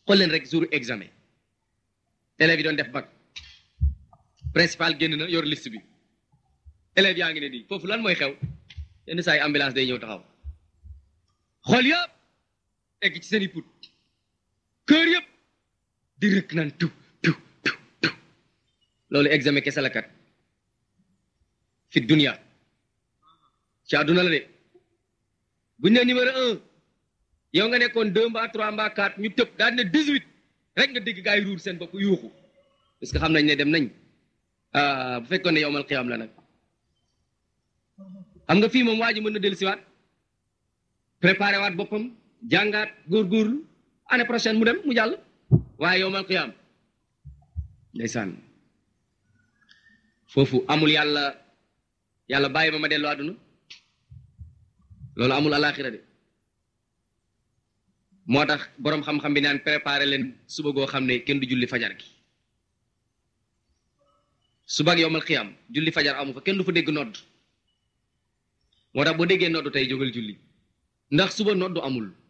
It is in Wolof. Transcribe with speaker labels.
Speaker 1: xool leen rek jour examen élèves yi doon def bac principal génn na yor liste bi élèves yaa ngi ne nii foofu lan mooy xew yenn saa yi ambulance day ñëw taxaw xool yëpp egg ci seen i put kër yëpp di rëkk naan tu tu tu tu loolu examen kese la kat fi dunia ci àdduna la de bu ñu ne numéro un yow nga nekkoon deux mbaa trois mbaa quatre ñu tëb daal ne dix huit rek nga dégg gaa yi ruur seen bopp yuuxu parce que xam nañ ne dem nañ ah bu fekkoon ne yowmal qiyaam la nag xam nga fii moom waa ji mën na dellu siwaat préparé waat boppam jàngaat góorgóorlu année prochaine mu dem mu jàll waaye yowmal qiyaam ndeysaan foofu amul yàlla yàlla bàyyi ma ma dellu àdduna loolu amul alaxira de moo tax boroom xam-xam bi naan préparé leen suba goo xam ne kenn du julli fajar gi suba ak yowmal qiyaam julli fajar amu fa kenn du fa dégg nodd moo tax boo déggee nodd tey jógal julli ndax suba nodd amul